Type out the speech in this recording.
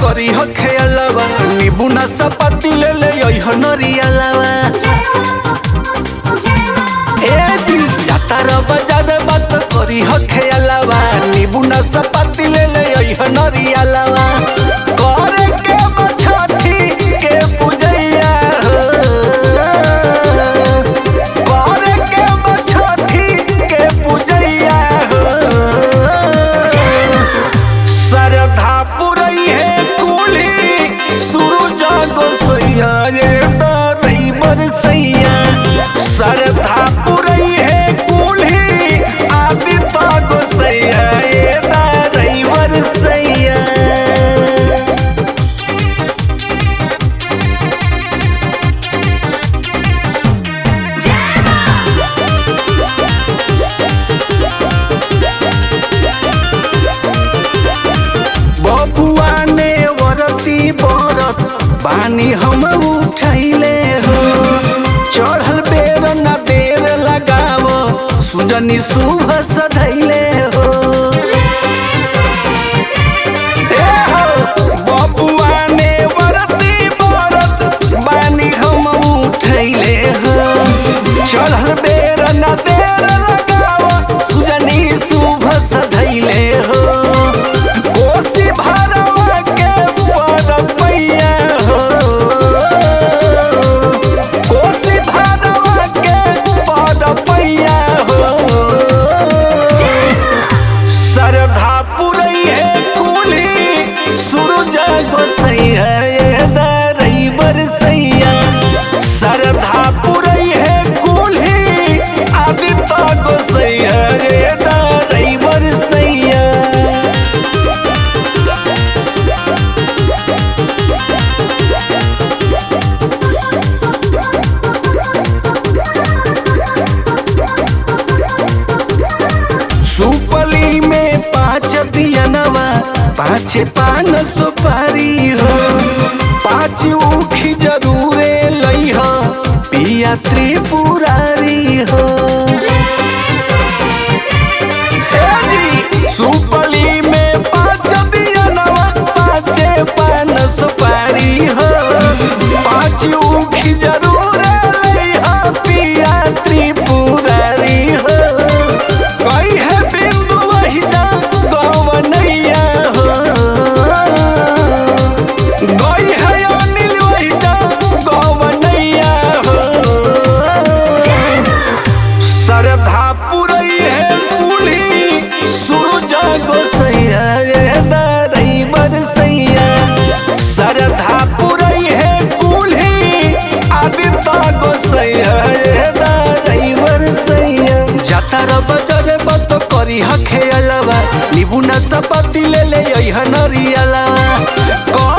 करी ह खेलवा नींबू ना सपाती ले ले यही नरियलवा ए दिल जाता र बाजार बात करी ह खेलवा नींबू ना सपाती ले ले यही नरियलवा करे के बछठी के पूजैया हो करे के बछठी के पूजैया हो सरधा पुरई है कुली सूरज गोसैया ये डरई बरसैया सरधा पुरई है कुली आदित्य गोसैया ये डरई बरसैया बबुआ ने वरती बरत बानी हम उठैले हो चढ़ल बेर न देर लगाव सुजनी शुभ सधैले हो ए हो बबुआ ने वरती बरत बानी हम उठैले हो चढ़ल बेर न देर लगाव सुजनी शुभ सधैले हो कोसी भरवा के परपैया हो कोसी भरवा के परपैया हो सरधा पुरई है कुली सूरज गोसैया ये दरई बरसैया सरधा पुरई है कुली आदित्य गोसैया ये दरई बरसैया सुपली में पाँच दियनवा पाँच पान सुपारी हो पाँच उखी जरूरे लई हो पिया त्रिपुरारी हो ए जी, सुपली में पाँच दियनवा पाँच पान सुपारी हो पाँच उखी जरूरे लई हो पिया त्रिपुरारी हो कई है बिंदु वही जा गवनैया हो गई है अनिल वही जा गवनैया हो सरधा पुरई है कुली सूरज गोसैया ये दरई बरसैया सरधा पुरई है कुली आदित्य गोसैया ये दरई बरसैया जाता र बजर बत करी ह खेलवा निबुना सपति ले ले यही नरियला